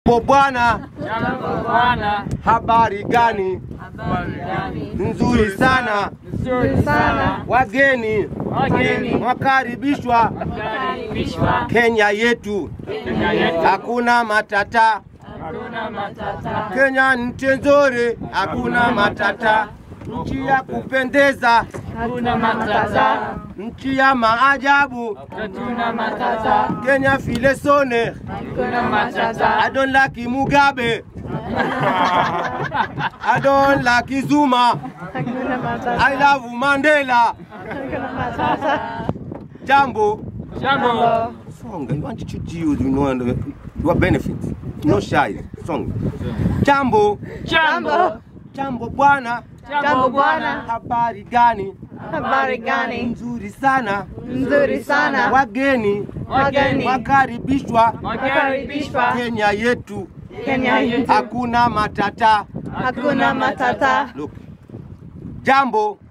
Jambo bwana, Jambo bwana, habari gani? habari gani? Nzuri sana. Nzuri sana. Wageni Wageni mwakaribishwa wakaribishwa Kenya yetu, Kenya yetu, hakuna matata. hakuna matata. Kenya nchi nzuri, hakuna matata. Nchi ya kupendeza, Hakuna matata. nchi ya maajabu. Hatuna matata. Kenya vile sone, Hakuna matata. I don't like Mugabe. I don't like Zuma. I love Mandela. Jambo. Jambo. Song. You want to use, you know, and your benefits. No shy. Song. Jambo. Jambo. Jambo bwana. Jambo bwana. Habari gani? Habari gani? Nzuri sana. Nzuri sana. Wageni Wageni wakaribishwa wakaribishwa Kenya yetu, Kenya yetu hakuna matata. hakuna matata. Look. Jambo.